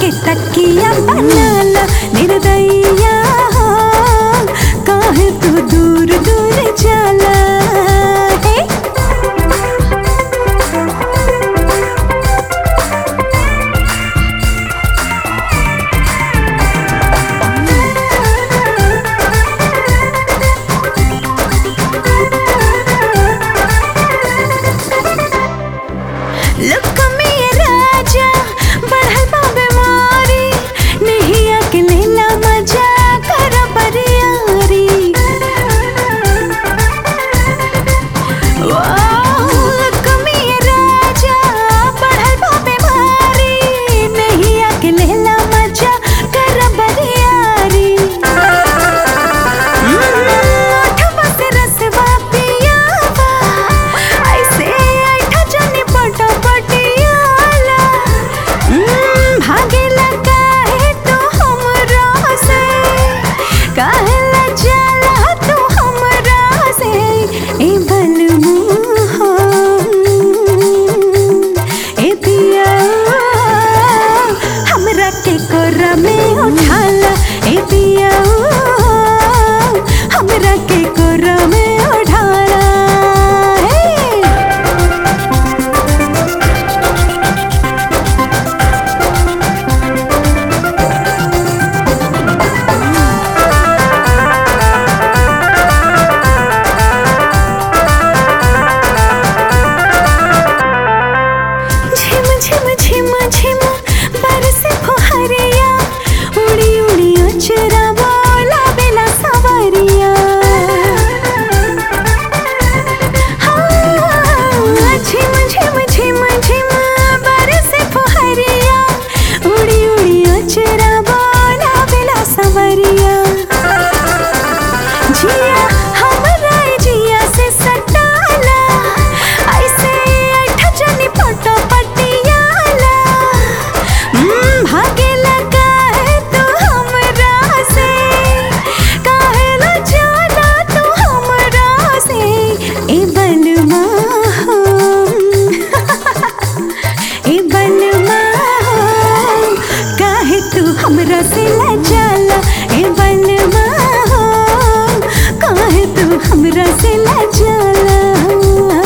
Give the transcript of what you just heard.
के तकिया बनाला निर्दयिया हो काहे तू दूर दूर जाला हे लुक में राजा बढ़ल बा बीमारी नहीं अकेला मजा कर बरियारी वाह, लुक में राजा बढ़ल बा बीमारी नहीं अकेला मजा कर बरियारी ओठवा से रसवा पियावा, ऐसे ऐठा जनी पटा पटियाला। हम्म, भागेला काहे तू हमरा से? काहेला जाला तू हमरा से? ए बलमू हो, ए पिया, हमरा के कोरा में उठाला ए पिया हमरा के कोरा में उठाला हे झिम झिम झिम झिम बरसे फुहरिया उड़ी उड़ी अचरा बोला बेला सवरिया हाँ, झिम झिम झिम झिम बरसे फुहरिया उड़ी उड़ी अचरा बोला बेला सवरिया जिया हमरा ए जिया से सटाला ऐसे ऐठा जनी पटो पटियाला हम्म, भागेला काहे तू हमरा से काहेला जाला तू हमरा से ए बनवा हो ए बनवा हो काहे तू हमरा से लजाला ए बनवा हो काहे तू हमरा से लजाला